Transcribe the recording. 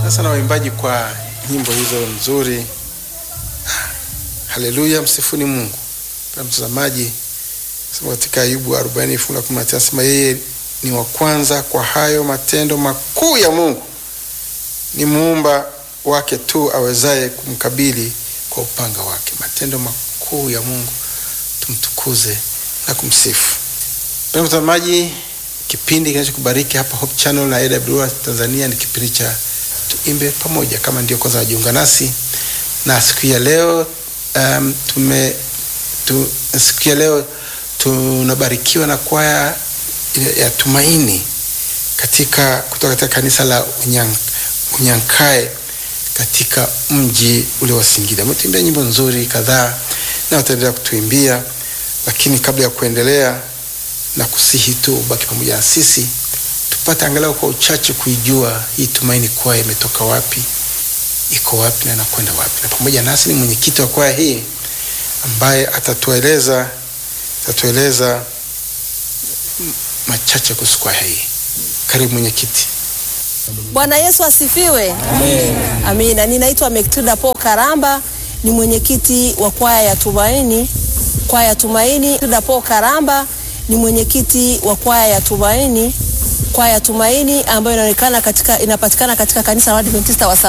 Sasa na waimbaji kwa nyimbo hizo nzuri. Haleluya, msifuni Mungu. Na mtazamaji, sema katika Ayubu 40 fungu la 19 sema yeye ni wa kwanza kwa hayo matendo makuu ya Mungu, ni muumba wake tu awezaye kumkabili kwa upanga wake. Matendo makuu ya Mungu, tumtukuze na kumsifu. Mpendwa mtazamaji, kipindi kinachokubariki hapa Hope Channel na AWR Tanzania ni kipindi cha tuimbe pamoja. Kama ndio kwanza wajiunga nasi na siku ya leo um, tume tu, siku ya leo tunabarikiwa na kwaya ya Tumaini katika kutoka katika kanisa la Unyank, Unyankae katika mji ule wa Singida. Wametuimbia nyimbo nzuri kadhaa na wataendelea kutuimbia, lakini kabla ya kuendelea na kusihi tu ubaki pamoja na sisi tupate angalau kwa uchache kuijua hii Tumaini kwaya imetoka wapi, iko wapi na inakwenda wapi. Na pamoja nasi ni mwenyekiti wa kwaya hii ambaye atatueleza atatueleza machache kuhusu kwaya hii. Karibu mwenyekiti. Bwana Yesu asifiwe. Amen. Amina. Ninaitwa Mektrida Paul Karamba, ni mwenyekiti wa kwaya ya Tumaini. Kwaya ya Tumaini. Mektrida Paul Karamba ni mwenyekiti wa kwaya ya Tumaini. Kwaya ya Tumaini ambayo inaonekana katika inapatikana katika kanisa la Waadventista wa